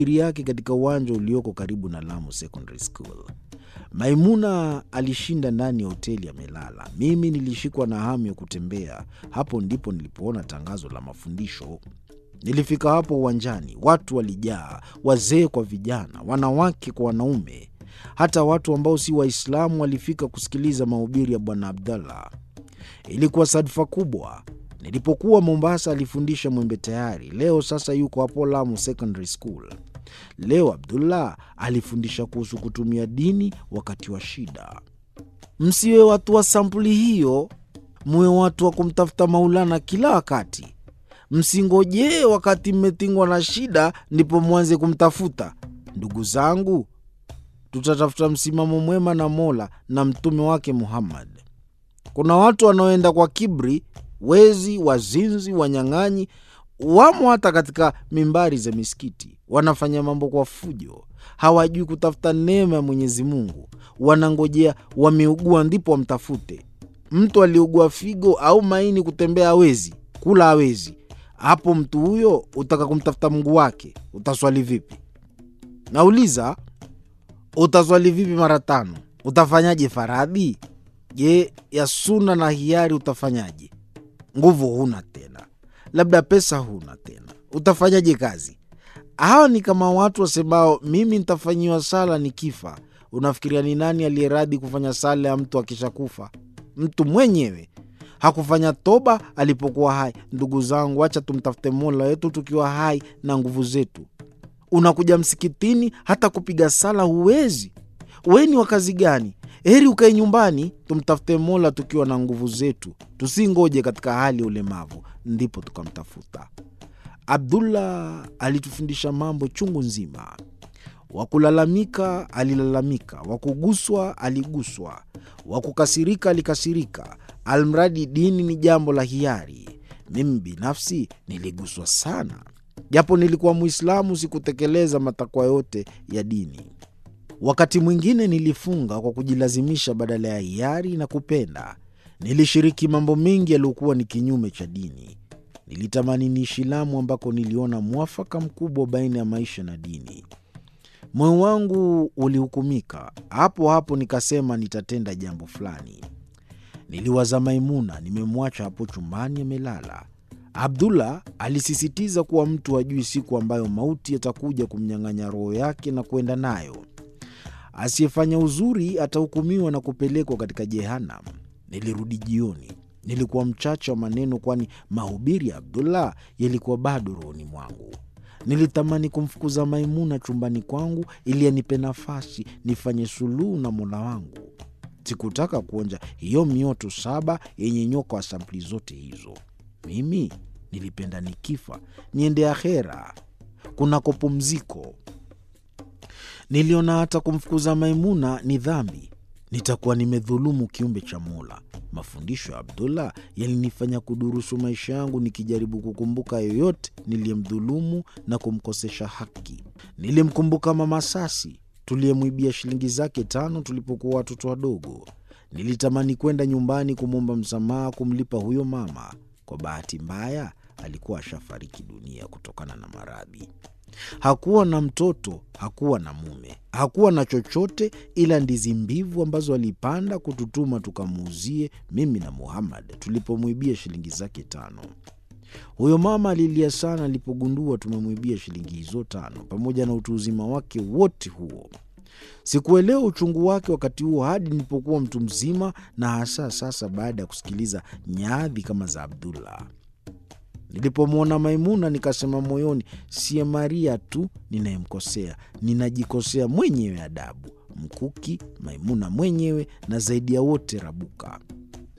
yake katika uwanja ulioko karibu na Lamu Secondary School. Maimuna alishinda ndani ya hoteli amelala. Mimi nilishikwa na hamu ya kutembea. Hapo ndipo nilipoona tangazo la mafundisho. Nilifika hapo uwanjani, watu walijaa, wazee kwa vijana, wanawake kwa wanaume, hata watu ambao si Waislamu walifika kusikiliza mahubiri ya Bwana Abdallah. Ilikuwa sadfa kubwa. Nilipokuwa Mombasa alifundisha Mwembe Tayari, leo sasa yuko hapo Lamu Secondary School. Leo Abdullah alifundisha kuhusu kutumia dini wakati wa shida. Msiwe watu wa sampuli hiyo, muwe watu wa kumtafuta Maulana kila wakati. Msingojee wakati mmetingwa na shida ndipo mwanze kumtafuta. Ndugu zangu, tutatafuta msimamo mwema na Mola na mtume wake Muhammad. Kuna watu wanaoenda kwa kibri, wezi, wazinzi, wanyang'anyi, wamo hata katika mimbari za misikiti. Wanafanya mambo kwa fujo, hawajui kutafuta neema ya Mwenyezi Mungu. Wanangojea wameugua ndipo wamtafute. Mtu aliugua figo au maini, kutembea hawezi, kula hawezi, hapo mtu huyo utaka kumtafuta Mungu wake, utaswali vipi? Nauliza, utaswali vipi mara tano? Utafanyaje faradhi? Je, ya suna na hiari utafanyaje? Nguvu huna tena, labda pesa huna tena, utafanyaje kazi? Hawa ni kama watu wasemao mimi nitafanyiwa sala nikifa. Unafikiria ni nani aliyeradhi kufanya sala ya mtu akishakufa? Mtu mwenyewe hakufanya toba alipokuwa hai. Ndugu zangu, acha tumtafute Mola wetu tukiwa hai na nguvu zetu. Unakuja msikitini, hata kupiga sala huwezi. We ni wa kazi gani? Heri ukae nyumbani, tumtafute Mola tukiwa na nguvu zetu, tusingoje katika hali ya ulemavu ndipo tukamtafuta. Abdullah alitufundisha mambo chungu nzima. Wakulalamika alilalamika, wakuguswa aliguswa, wakukasirika alikasirika, almradi dini ni jambo la hiari. Mimi binafsi niliguswa sana, japo nilikuwa Mwislamu, sikutekeleza matakwa yote ya dini. Wakati mwingine nilifunga kwa kujilazimisha badala ya hiari na kupenda. Nilishiriki mambo mengi yaliyokuwa ni kinyume cha dini. Nilitamani niishi Lamu ambako niliona mwafaka mkubwa baina ya maisha na dini. Moyo wangu ulihukumika hapo hapo, nikasema nitatenda jambo fulani. Niliwaza Maimuna, nimemwacha hapo chumbani amelala. Abdullah alisisitiza kuwa mtu hajui siku ambayo mauti yatakuja kumnyang'anya roho yake na kwenda nayo. Asiyefanya uzuri atahukumiwa na kupelekwa katika Jehanam. Nilirudi jioni. Nilikuwa mchache wa maneno, kwani mahubiri ya Abdullah yalikuwa bado rohoni mwangu. Nilitamani kumfukuza Maimuna chumbani kwangu ili anipe nafasi nifanye suluhu na Mola wangu. Sikutaka kuonja hiyo mioto saba yenye nyoka wa sampuli zote hizo. Mimi nilipenda nikifa niende akhera kunako pumziko. Niliona hata kumfukuza Maimuna ni dhambi, nitakuwa nimedhulumu kiumbe cha Mola. Mafundisho ya Abdullah yalinifanya kudurusu maisha yangu, nikijaribu kukumbuka yoyote niliyemdhulumu na kumkosesha haki. Nilimkumbuka Mama Sasi tuliyemwibia shilingi zake tano tulipokuwa watoto wadogo. Nilitamani kwenda nyumbani kumwomba msamaha, kumlipa huyo mama. Kwa bahati mbaya, alikuwa ashafariki dunia kutokana na maradhi. Hakuwa na mtoto, hakuwa na mume, hakuwa na chochote ila ndizi mbivu ambazo alipanda kututuma tukamuuzie mimi na Muhammad tulipomwibia shilingi zake tano. Huyo mama alilia sana alipogundua tumemwibia shilingi hizo tano, pamoja na utu uzima wake wote huo. Sikuelewa uchungu wake wakati huo hadi nilipokuwa mtu mzima, na hasa sasa baada ya kusikiliza nyadhi kama za Abdullah. Nilipomwona Maimuna nikasema moyoni, siye Maria tu ninayemkosea, ninajikosea mwenyewe adabu. Mkuki, Maimuna mwenyewe, na zaidi ya wote Rabuka.